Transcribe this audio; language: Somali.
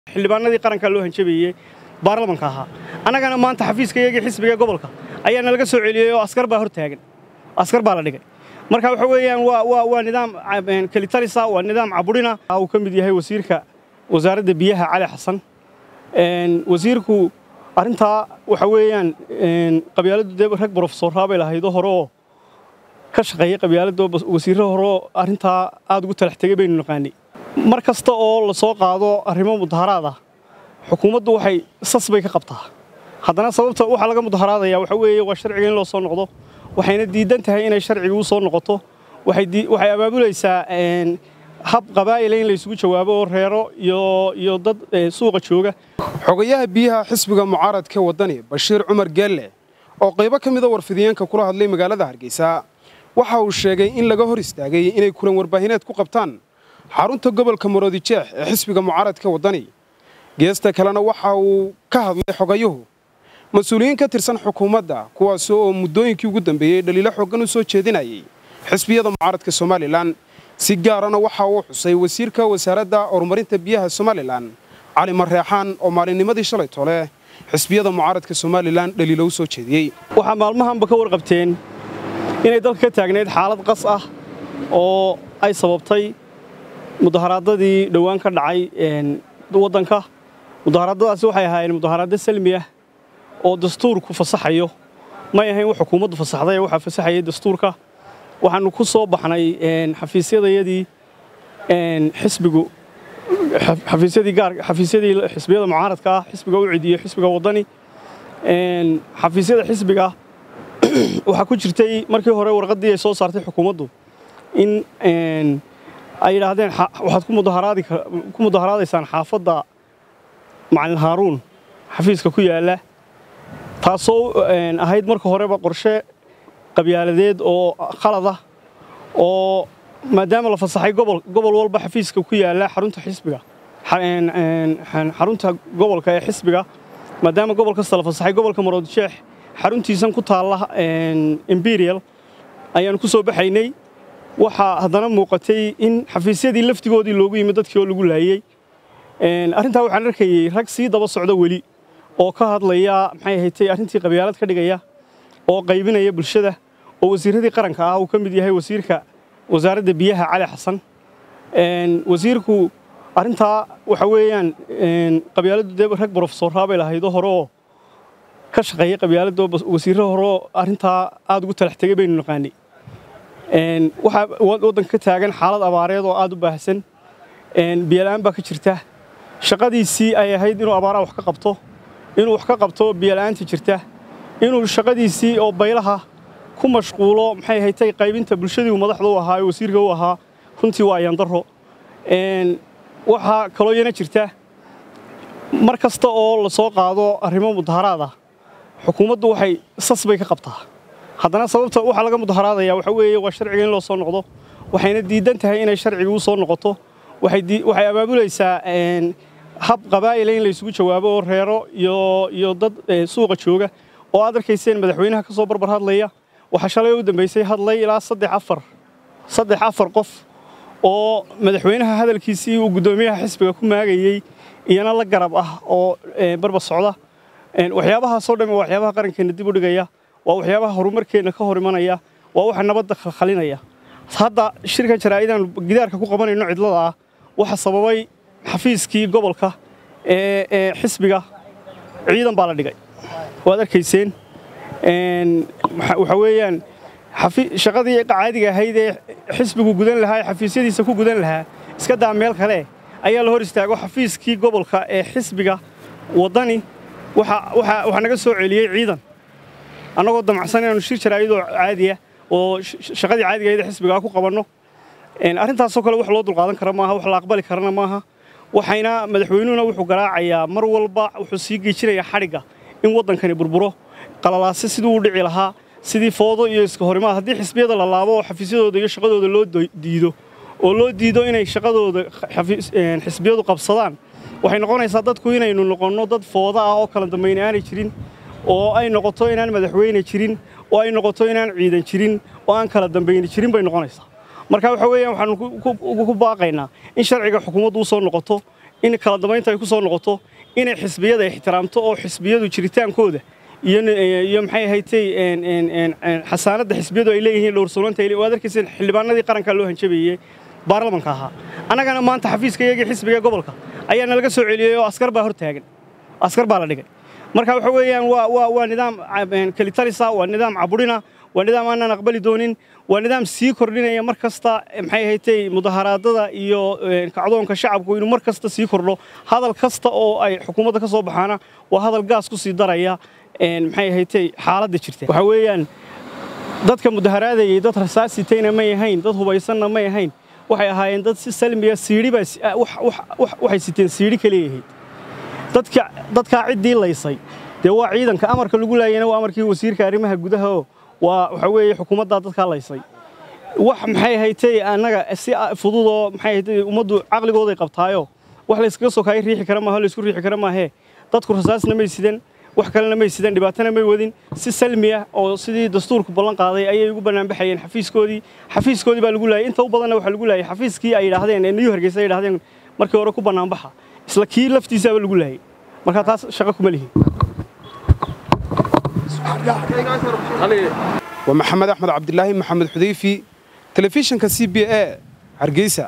xildhibaanadii qaranka loo hanjabeeyey baarlamanka ahaa annagana maanta xafiiska iyagii xisbiga gobolka ayaa nalaga soo celiyey oo askar baa hor taagan askar baa la dhigay marka waxa weeyaan waa nidaam kelitalisa waa nidaam caburina uu ka mid yahay wasiirka wasaaradda biyaha cali xasan wasiirku arrintaa waxa weeyaan qabyaaladdu dee rag brofesoraa bay lahaydoo hore oo ka shaqeeyey qabyaaladda wasiirro horeoo arrintaa aad ugu talax tegey baynu naqaanay mar kasta oo la soo qaado arrimo mudaharaad ah xukuumaddu waxay sas bay ka qabtaa haddana sababta waxaa laga mudaharaadaya waxa weeye waa sharciga in loo soo noqdo waxayna diidan tahay inay sharciga u soo noqoto waxay abaabulaysaa hab qabaa'ila in laysugu jawaabo oo reero iyo dad suuqa jooga xogayaha biyaha xisbiga mucaaradka waddani bashiir cumar geelle oo qaybo ka mida warfidiyeenka kula hadlay magaalada hargeysa waxa uu sheegay in laga hor istaagay inay kulan warbaahineed ku qabtaan xarunta gobolka maroodijeex ee xisbiga mucaaradka waddani geesta kalena waxa uu ka hadlay xogayuhu mas-uuliyiin ka tirsan xukuumadda kuwaas oo muddooyinkii ugu dambeeyey dhaliilo xooggan u soo jeedinayay xisbiyada mucaaradka somalilan si gaarana waxa uu xusay wasiirka wasaaradda horumarinta biyaha somalilan cali mareexaan oo maalinnimadii shalay tole xisbiyada mucaaradka somalilan dhaliilo u soo jeediyey waxaa maalmahanba ka warqabteen inay dalka ka taagnayd xaalad qas ah oo ay sababtay mudaharaadadii dhowaan ka dhacay waddanka mudaharaadadaasi waxay ahaayeen mudaharaaddo salmi ah oo dastuurku fasaxayo may ahayn wax xukuumaddu fasaxday waxaa fasaxayay dastuurka waxaannu ku soo baxnay xafiisyadayadii xisbigu xafiisyadii gaar xafiisyadii xisbiyada mucaaradka ah xisbiga u cidiyo xisbiga waddani xafiisyada xisbiga waxaa ku jirtay markii hore warqaddii ay soo saartay xukuumaddu in ay yidhaahdeen waxaad ku mudaharaadaysaan xaafadda macalin haaruun xafiiska ku yaalla taasoo ahayd marka horeba qorshe qabyaaladeed oo khalad ah oo maadaama la fasaxay gobol walba xafiiska ku yaalla xarunta xisbiga xarunta gobolka ee xisbiga maadaama gobol kasta la fasaxay gobolka maroodijeex xaruntiisan ku taalla imperial ayaannu ku soo baxaynay waxaa haddana muuqatay in xafiisyadii laftigoodii loogu yimid dadkii oo lagu laayey arrintaa waxaan arkayey rag sii daba socda weli oo ka hadlaya maxay ahaydtay arrintii qabyaalad ka dhigaya oo qaybinaya bulshada oo wasiirradii qaranka ah uu ka mid yahay wasiirka wasaaradda biyaha cali xasan wasiirku arrintaa waxa weeyaan qabyaaladdu dee rag brofesoraa bay lahaydoo hore oo ka shaqeeyey qabyaaladda wasiirro horeoo arrintaa aad ugu talax tegey baynu naqaanay waxaa waddanka ka taagan xaalad abaareed oo aad u baahsan biyola'aan baa ka jirta shaqadiisii ay ahayd inuu abaaraha wax ka qabto inuu wax ka qabto biyola'aanta jirta inuu shaqadiisii oo baylaha ku mashquulo maxay haytay qaybinta bulshadii uu madaxda u ahaa ee wasiirka u ahaa runtii waa ayandaro waxaa kaloo yana jirta mar kasta oo la soo qaado arrimo mudaharaad ah xukuumaddu waxay sas bay ka qabtaa haddana sababta waxaa laga mudaharaadaya waxa weeye waa sharciga in loo soo noqdo waxayna diidan tahay inay sharciga u soo noqoto waxay abaabulaysaa hab qabaa'ila in laysugu jawaabo oo reero iyo dad suuqa jooga oo aad arkayseen madaxweynaha ka soo barbar hadlaya waxaa shalay u dambaysay hadlay ilaa saddex afar saddex afar qof oo madaxweynaha hadalkiisii uu guddoomiyaha xisbiga ku maagayey iyana la garab ah oo barbar socda waxyaabahaasoo dhan waa waxyaabaha qarankeenna dib u dhigaya waa waxyaabaha horumarkeenna ka hor imanaya waa waxa nabadda khalkhalinaya hadda shirkan jaraa'idaan gidaarka ku qabanayno cidlada ah waxa sababay xafiiskii gobolka ee xisbiga ciidan baa la dhigay waad arkayseen waxa weeyaan shaqadii caadiga ahayd ee xisbigu gudan lahaa ee xafiisyadiisa ku gudan lahaa iska daa meel kale ayaa la hor istaago xafiiskii gobolka ee xisbiga waddani waxaa naga soo celiyey ciidan annagoo damacsan inaanu shir jaraa'idoo caadiya oo shaqadii caadiga ahayd ee xisbigaa ku qabanno arrintaasoo kale wax loo dulqaadan kara maaha wax la aqbali karana maaha waxayna madaxweynuhuna wuxuu garaacayaa mar walba wuxuu sii geejinayaa xadhigga in waddankani burburo qalalaase siduu u dhici lahaa sidii foodo iyo iska horimaad haddii xisbiyada la laabo oo xafiisyadooda iyo shaqadooda loo diido oo loo diido inay shaqadooda xisbiyadu qabsadaan waxay noqonaysaa dadku inaynu noqonno dad fooda ah oo kala dambayna aanay jirin oo ay noqoto inaan madaxweyne jirin oo ay noqoto inaan ciidan jirin oo aan kala dambayni jirin bay noqonaysaa marka waxa weeyaan waxaanu ku baaqaynaa in sharciga xukuumaddu u soo noqoto in kala dambaynta ay ku soo noqoto inay xisbiyada ixtiraamto oo xisbiyadu jiritaankooda iyo maxay ahaydtay xasaanadda xisbiyadu ay leeyihiin dhowrsoonaanta waad arkayseen xildhibaanadii qaranka loo hanjabeeyey baarlamanka ahaa annagana maanta xafiiska iyagii xisbiga gobolka ayaa nalaga soo celiyey oo askar baa hor taagan askar baa la dhigay marka waxa weeyaan waa nidaam kelitalisa waa nidaam caburina waa nidaam aanaan aqbali doonin waa nidaam sii kordhinaya mar kasta maxay ahaydtay mudaharaadada iyo kacdoonka shacabku inuu mar kasta sii kordho hadal kasta oo ay xukuumadda ka soo baxaana waa hadal gaas ku sii daraya maxay ahaydtay xaaladda jirta waxa weeyaan dadka mudaharaadayay dad rasaasitayna may ahayn dad hubaysanna may ahayn waxay ahaayeen dad si salmiya siidhi baa waxay siteen siidhi ka leeyahayd dadka dadkaa ciddii laysay dee waa ciidanka amarka lagu laayana waa amarkii wasiirka arrimaha gudaha oo waa waxa weeye xukuumaddaa dadkaa laysay wax maxay ahaydtay annaga si fududoo maxay ahaydtay ummaddu caqligooday qabtaayo wax layskaga soo kaaya riixi kara maaha laysku riixi kara maahee dadku rasaasna may sidan wax kalena may sidan dhibaatana may wadin si salmi ah oo sidii dastuurku ballan qaaday ayay ugu bannaanbaxayeen xafiiskoodii xafiiskoodii baa lagu laayay inta u badanna waxaa lagu laayay xafiiskii ay yidhaahdeen ee niyu hargeysa ay yidhahdeen markii hore ku bannaanbaxa isla kii laftiisaaba lagu laayay marka taas shaqo kuma lihin waa maxamed axmed cabdilaahi maxamed xudayfi telefishinka c b a hargeysa